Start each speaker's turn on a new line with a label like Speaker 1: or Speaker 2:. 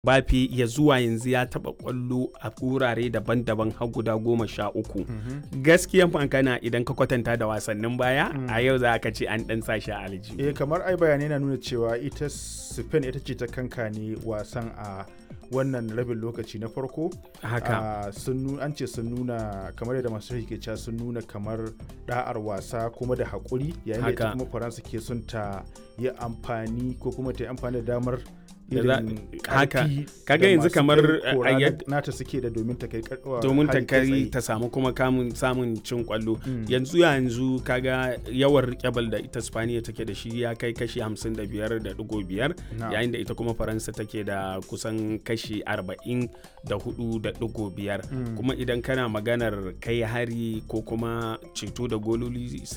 Speaker 1: Bafe ya zuwa yanzu ya taɓa ƙwallo a wurare daban-daban har guda goma sha uku. Gaskiyan magana idan ka kwatanta da wasannin baya a yau za ka ce an ɗan sa shi a aljihu.
Speaker 2: eh kamar ai bayanai na nuna cewa ita spain ita ce ta kankane wasan a wannan rabin lokaci na farko
Speaker 1: Haka.
Speaker 2: Ah, sun nu- an ce sun nuna kamar yadda masu ke cewa sun nuna kamar da'ar wasa kuma da haƙuri yayin da ita
Speaker 1: Haka.
Speaker 2: kuma faransa ke son ta yi amfani ko kuma ta yi amfani da damar
Speaker 1: Da za-
Speaker 2: irin
Speaker 1: haka.
Speaker 2: ƙarfi
Speaker 1: Kaga
Speaker 2: da
Speaker 1: yanzu
Speaker 2: masu
Speaker 1: kamar,
Speaker 2: kai kora
Speaker 1: a
Speaker 2: na-
Speaker 1: yad-
Speaker 2: nata suke da domin ta kai kar- wa-
Speaker 1: domin ta
Speaker 2: hari kai
Speaker 1: kai
Speaker 2: tsaye.
Speaker 1: ta samu kuma kamun samun cin kwallo
Speaker 2: Mm.
Speaker 1: yanzu yanzu kaga yawan rikebal da ita spaniya take da shi ya kai kashi 55.5
Speaker 2: Na'am.
Speaker 1: yayin da ita kuma faransa take da kusan kashi 44.5 kuma idan kana maganar kai hari ko kuma ceto da gololi